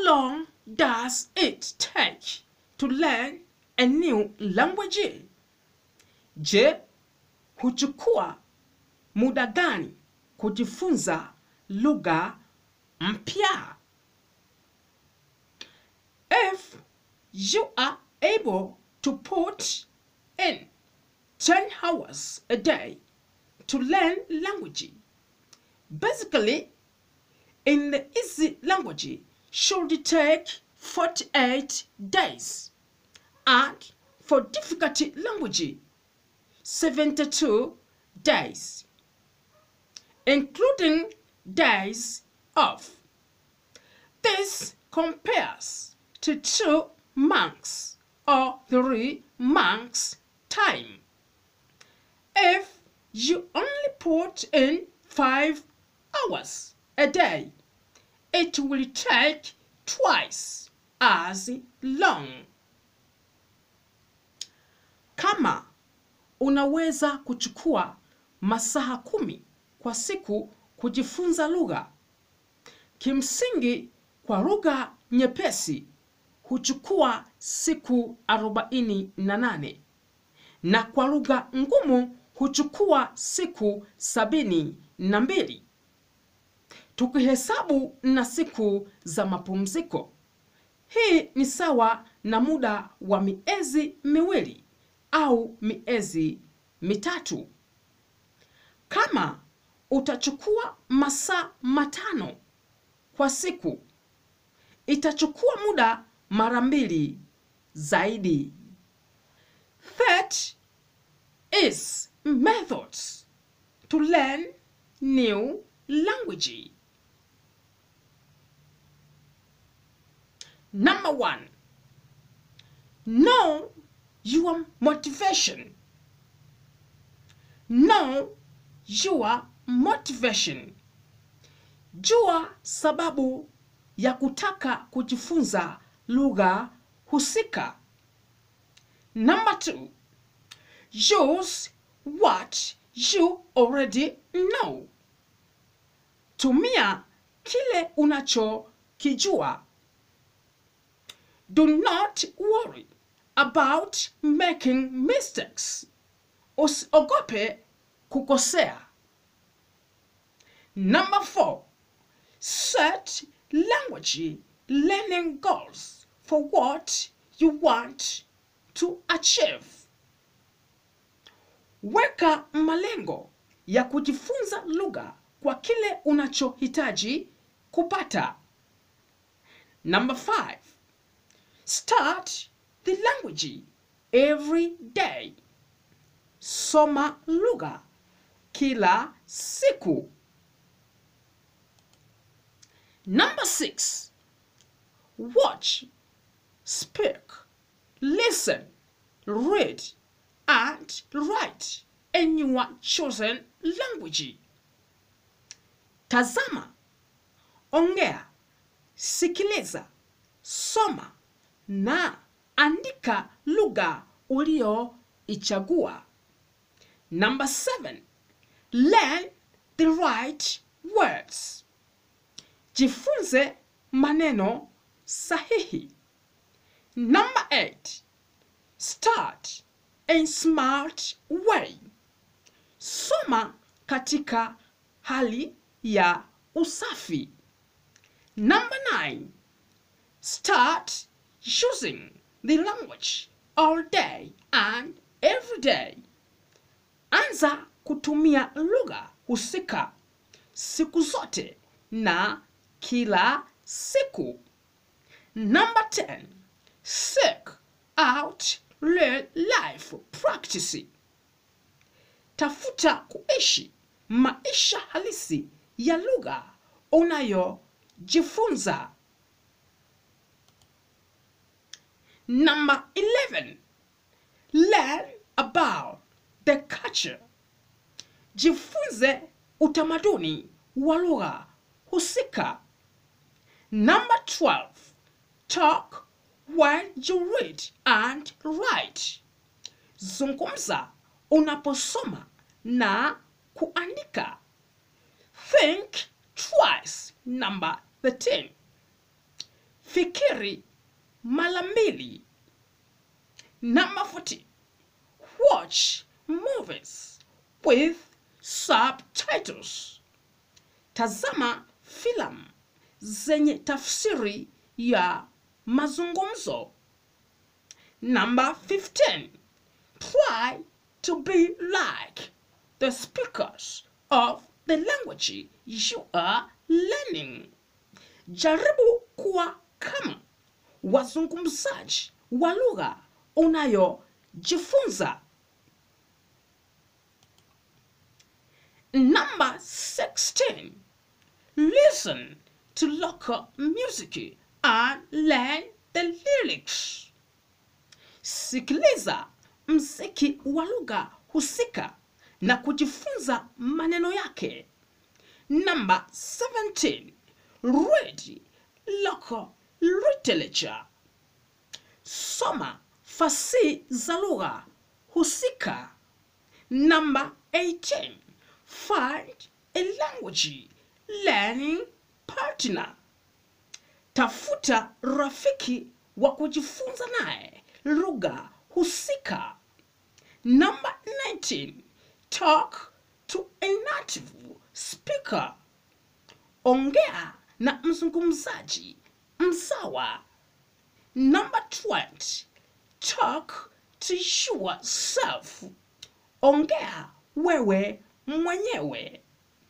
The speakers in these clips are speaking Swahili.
long does it take to learn a new language? Je, huchukua muda gani kujifunza lugha mpya? If you are able to put in 10 hours a day to learn language, basically in the easy language should take 48 days and for difficult language 72 days including days off this compares to two months or three months time if you only put in five hours a day it will take twice as long. Kama unaweza kuchukua masaa kumi kwa siku kujifunza lugha, kimsingi kwa lugha nyepesi huchukua siku arobaini na nane na kwa lugha ngumu huchukua siku sabini na mbili tukihesabu na siku za mapumziko. Hii ni sawa na muda wa miezi miwili au miezi mitatu. Kama utachukua masaa matano kwa siku, itachukua muda mara mbili zaidi. That is methods to learn new language. Number one, know your motivation. Know your motivation. Jua sababu ya kutaka kujifunza lugha husika. Number two, use what you already know. Tumia kile unachokijua. Do not worry about making mistakes. Usiogope kukosea. Number four, set language learning goals for what you want to achieve. Weka malengo ya kujifunza lugha kwa kile unachohitaji kupata. Number five, start the language every day. Soma lugha kila siku. Number six, watch, speak, listen, read, and write in your chosen language. Tazama, ongea, sikiliza, soma na andika lugha ulioichagua. Number seven, learn the right words. Jifunze maneno sahihi. Number eight, start in smart way. Soma katika hali ya usafi. Number nine, start using the language all day and every day. Anza kutumia lugha husika siku zote na kila siku. Number 10. Seek out real life practice. Tafuta kuishi maisha halisi ya lugha unayojifunza. Number 11. Learn about the culture. Jifunze utamaduni wa lugha husika. Number 12. Talk while you read and write. Zungumza unaposoma na kuandika. Think twice. Number 13. fikiri mara mbili. Number 14. Watch movies with subtitles. Tazama filamu zenye tafsiri ya mazungumzo. Number 15. Try to be like the speakers of the language you are learning. Jaribu kuwa kama wazungumzaji wa lugha unayojifunza. Number 16. Listen to local music and learn the lyrics. Sikiliza mziki wa lugha husika na kujifunza maneno yake. Number 17. Read local literature. Soma fasihi za lugha husika. Number 18. Find a language learning partner. Tafuta rafiki wa kujifunza naye lugha husika. Number 19. Talk to a native speaker. Ongea na mzungumzaji mzawa. Number 20. Talk to yourself. Ongea wewe mwenyewe.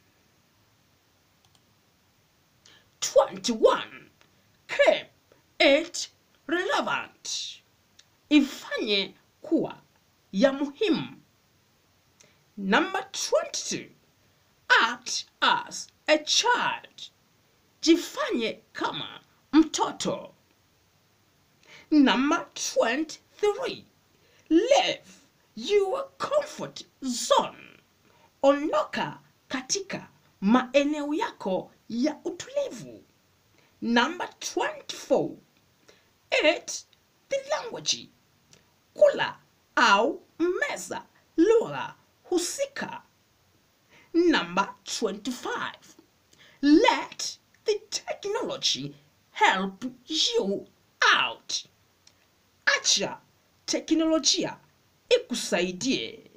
21. Keep it relevant. Ifanye kuwa ya muhimu. Number 22. Act as a child. Jifanye kama mtoto. Number 23. Leave your comfort zone. Ondoka katika maeneo yako ya utulivu. Number 24. Eat the language. Kula au meza lugha husika. Number 25. Let the technology help you out. Acha teknolojia ikusaidie.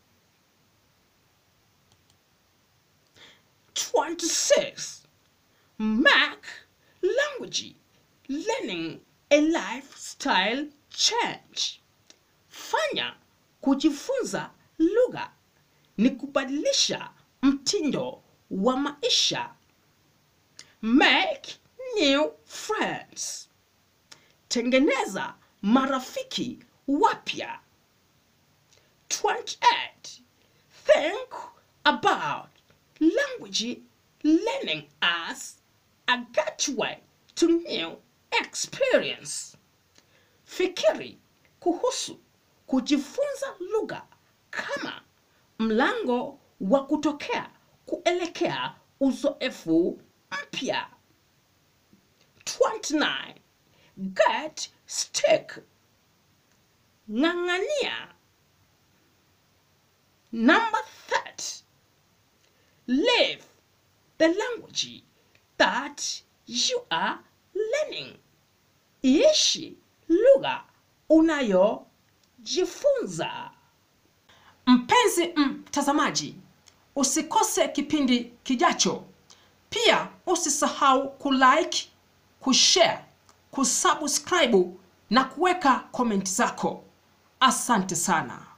26. Make language learning a lifestyle change. Fanya kujifunza lugha ni kubadilisha mtindo wa maisha. Make new friends. Tengeneza marafiki wapya. 28. Think about language learning as a gateway to new experience. Fikiri kuhusu kujifunza lugha kama mlango wa kutokea kuelekea uzoefu mpya. 29. Get stick. Ng'ang'ania. Number 30. Live the language that you are learning. Iishi lugha unayojifunza. Mpenzi mtazamaji, usikose kipindi kijacho. Pia usisahau kulike, kushare, kusubscribe na kuweka komenti zako. Asante sana.